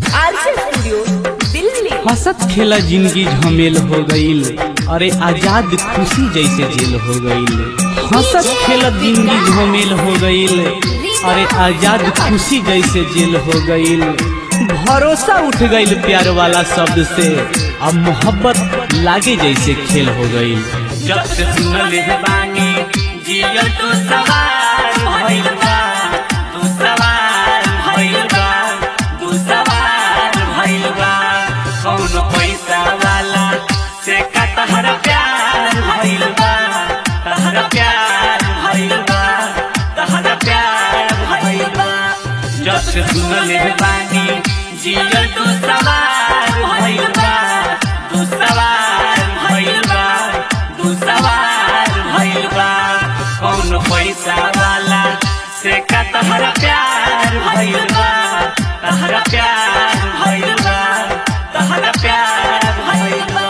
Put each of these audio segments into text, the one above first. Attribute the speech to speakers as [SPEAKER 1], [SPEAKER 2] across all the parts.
[SPEAKER 1] RJ studio Delhi
[SPEAKER 2] हंसत खेला जिंदगी झमेल हो गईल अरे आजाद खुशी जैसे जेल हो गईल हंसत खेला जिंदगी झमेल हो गईल अरे आजाद खुशी जैसे जेल हो गईल भरोसा उठ गईल प्यार वाला शब्द से अब मोहब्बत लागे जैसे खेल हो गईल
[SPEAKER 3] जब से सुनल है बानी जियो तू सवार भइल बा तू सवार भइल बा तू सवार भइल बा कौन पैसा वाला से का तहरा प्यार भइल बा तहरा प्यार भइल बा तहरा प्यार भइल बा जब से सुनल है बानी जियो तू सवार भइल बा तू सवार भइल बा तू सवार भइल बा कौन पैसा वाला से का तहरा प्यार भइल बा तहरा प्यार भइल बा तहरा प्यार भइल बा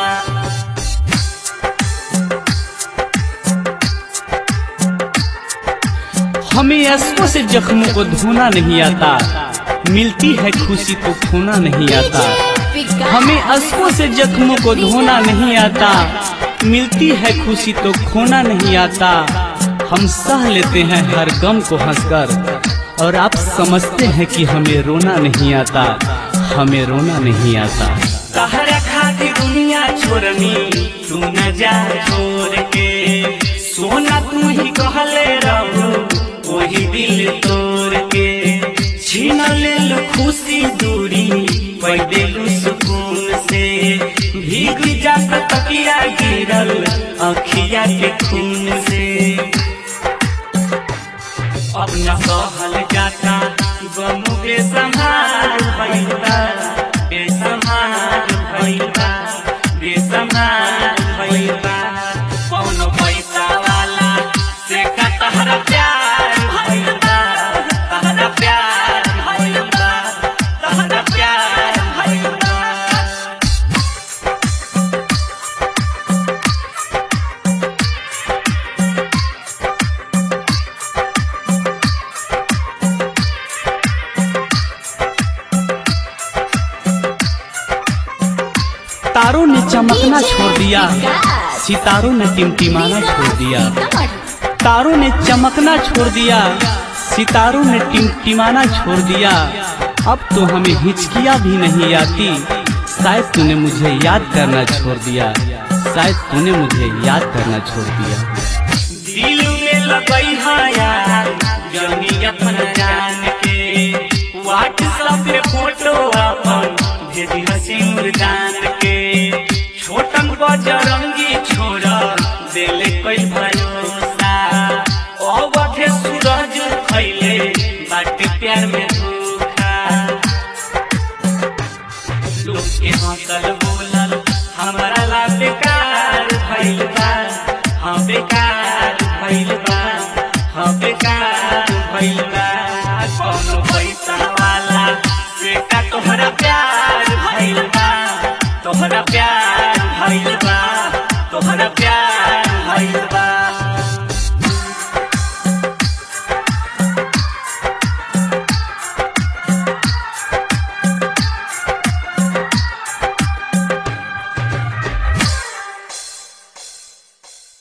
[SPEAKER 2] हमें अश्कों से जख्मों को धोना नहीं आता मिलती है खुशी तो खोना नहीं आता हमें अश्कों से जख्मों को धोना नहीं आता मिलती है खुशी तो खोना नहीं आता हम सह लेते हैं हर गम को हंसकर और आप समझते हैं कि हमें रोना नहीं आता हमें रोना नहीं आता
[SPEAKER 3] तहरा खातिर दुनिया छोड़नी तू न जा छोड़ के सोना तू ही कहले रहो वही दिल तोड़ के छीन ले लो खुशी दूरी पैदे लो सुकून से भीग जाता तकिया गिरल अखिया के खून से अपना सहल जाता गम बेसमार भइलबा बेसमार भइलबा बेसमार भइलबा कौनो पैसा वाला से का तहरा प्यार भइलबा तहरा प्यार भइलबा तहरा प्यार भइलबा
[SPEAKER 2] तारों ने चमकना छोड़ दिया सितारों ने टिमटिमाना छोड़ दिया तारों ने चमकना छोड़ दिया सितारों ने टिमटिमाना छोड़ दिया अब तो हमें हिचकिया भी नहीं आती शायद तूने मुझे याद करना छोड़ दिया शायद तूने मुझे याद करना छोड़ दिया
[SPEAKER 3] दिल में लगई हया जमी अपन जान के व्हाट्सएप पे फोटो अपन भेजी हसीन जान के छोटन बजरंगी छोरा देले कोई भरोसा अवधे सूरज खैले बाटे प्यार में धोखा लोग के हंसल बोलल हमारा ला बेकार भइल बा हाँ बेकार भइल बा हाँ बेकार भइल बा कौनो पैसा वाला से का तोहरा प्यार भइल बा तोहरा प्यार भइल बा तोहरा प्यार भइल बा